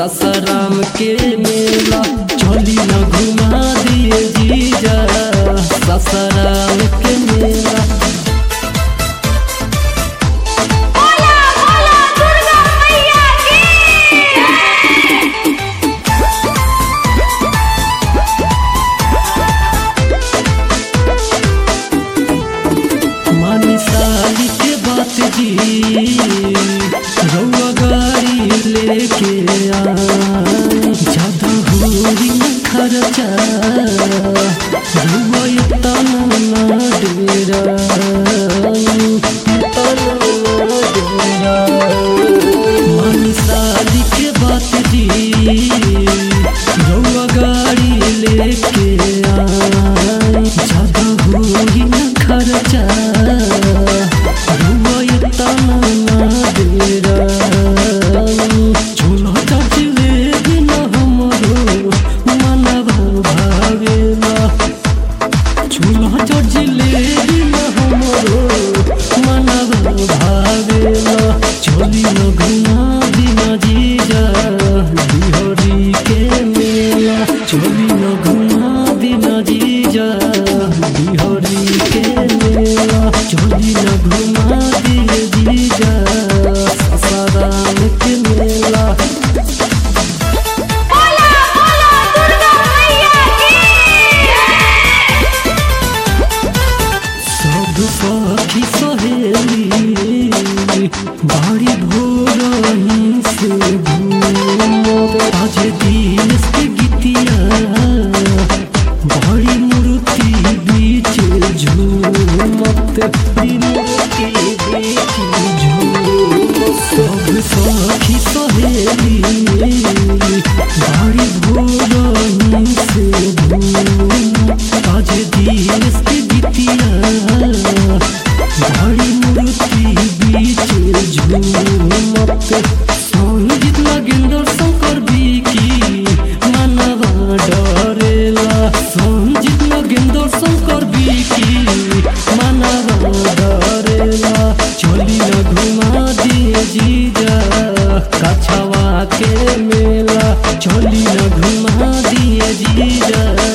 ससराम के मेला चली न घुमा दिए जीजा ससराम के मेला बोला बोला दुर्गा मैया की मानी साली के बात जी रउआ गाड़ी लेके आई ज्यादा होई न खर्चा रउआ इतना ना डेरा मानी साली के बात जी रउआ गाड़ी लेके आई ज्यादा होई न खर्चा रउआ इतना ना डेरा झूला चले बिना हमरो मनवा भावेला झूला चले बिना हमरो मनवा भावेला चली न घुमा बिना जीजा बिहरी के मेला चली न घुमा बिना जीजा बिहरी के मेला चली न घुमा दिए जीजा ससाराम के मेला बोला बोला दुर्गा मैया की सब सखी सहेली बाड़ी भोरही से घूमत आज दिन से गीतिया बड़ी मूर्ति बीच झूमत बड़ी मूर्ति बीच झूमत सब सखी सहेली बाड़ी भोरही से घूमत आज दिन से गीतिया बड़ी मूर्ति बीच झूमत संगीत लगेंद्र शंकर बिकी मनवा डरेला संगीत लगेंद्र शंकर बिकी मनवा डरेला चली न घुमा दिए जीजा कछवा के मेला चली न घुमा दिए जीजा